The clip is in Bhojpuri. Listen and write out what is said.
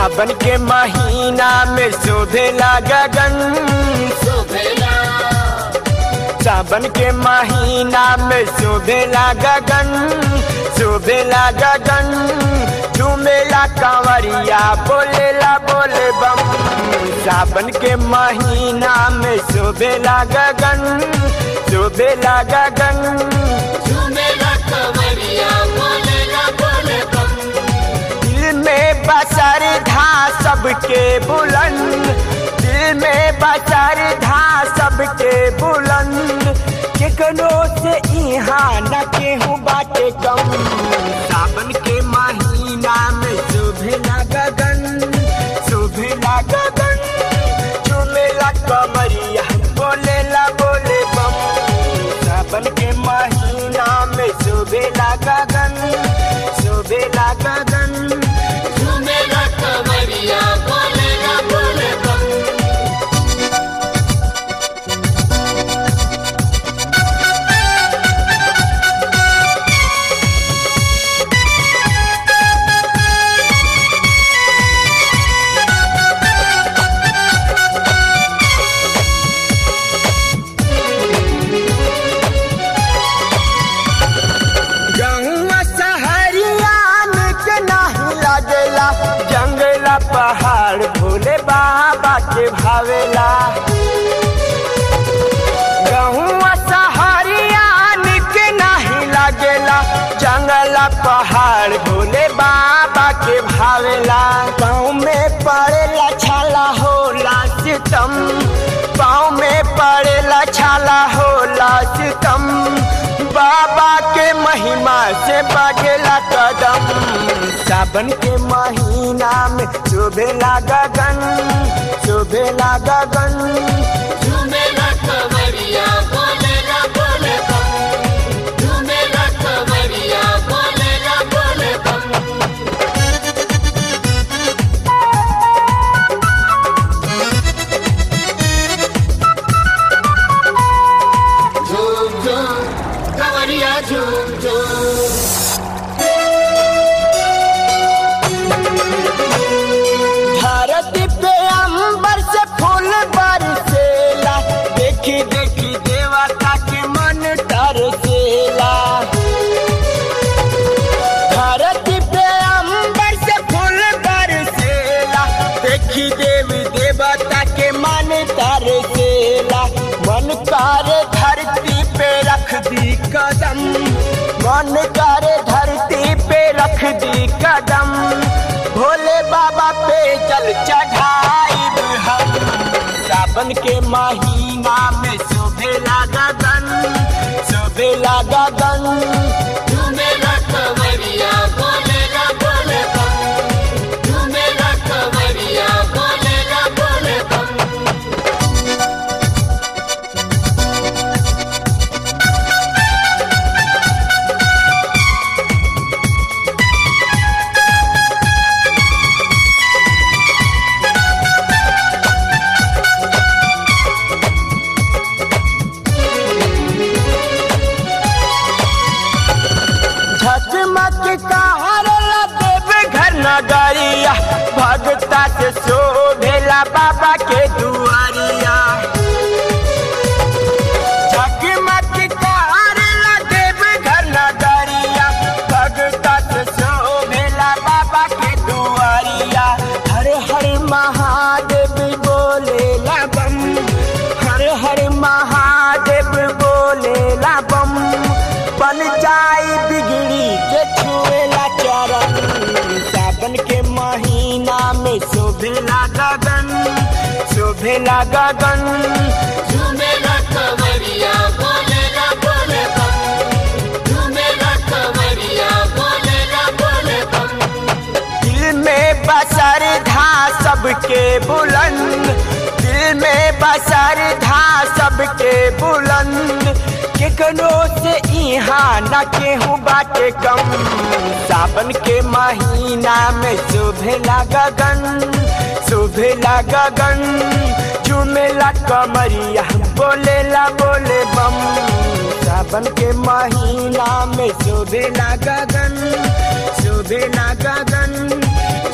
सावन के महीना में शोभेला गगन शोभेला सावन के महीना में शोभेला गगन शोभेला गगन झूमेला कांवरिया बोलेला बोले बम सावन के महीना में शोभेला गगन शोभेला गगन झूमेला कवरिया बोलेला बोले बम दिल में बसर धा सबके बुलंद दिल में बसर धा सबके बुलंद केकनो से यहाँ न केहू बाटे कम सावन के महीना में शोभेला गगन शोभेला गगन चुमेला कमरिया बोलेला बोले बम सावन के महीना में शोभेला गगन शोभेला गगन झूमेला कवरिया बोलेला बोले बम गंगा सहरिया के नहीं लागेला जंगला पहाड़ भोले बाबा के भावेला गहुआ सहरिया के नहीं लागेला जंगला पहाड़ भोले बाबा के भावेला गाँव में पड़ेला छाला होला सितम पाँव में पड़ेला छाला होला सितम बाबा के महिमा से बगेला कदम सावन के महीना में शोभेला गगन शोभेला गगन झूमेला कवरिया बोलेला बोले बम झूमेला कवरिया बोलेला बोले बम झूम झूम कवरिया झूम झूम धरती पे अंबर से फूल बरसेला देखी देखी देवता के मन तरसेला धरती पे अंबर से फूल बरसेला देखी देवी देवता के मन तरसेला मन करे धरती पे रख दी कदम मन करे धरती पे रख दी कदम भोले बाबा पे जल चढ़ाई हम सावन के महीना में शोभेला गगन शोभेला गगन झूमेला कवरिया बोलेला बोले बम झूमेला कवरिया बोलेला बोले बम झकमक कारला देव घर नगरिया भगता से शोभेला बाबा के दुआरिया झकमक कारला देव घर नगरिया भगता से शोभेला बाबा के दुआरिया हर हर महादेव बोलेला बम हर हर महादेव बोलेला बम बन जाई बिगड़ी के छुएला चरण सावन के महीना में शोभेला गगन शोभेला गगन झूमेला कवरिया बोलेला बोले बम झूमेला कवरिया बोलेला बोले बम दिल में बसर धा सबके बुलंद दिल में बसर धा सबके बुलंद केकनो से यहाँ न केहू बाटे कम सावन के महीना में शोभेला गगन शोभेला गगन झूमेला कमरिया बोलेला बोले बम सावन के महीना में शोभेला गगन शोभेला गगन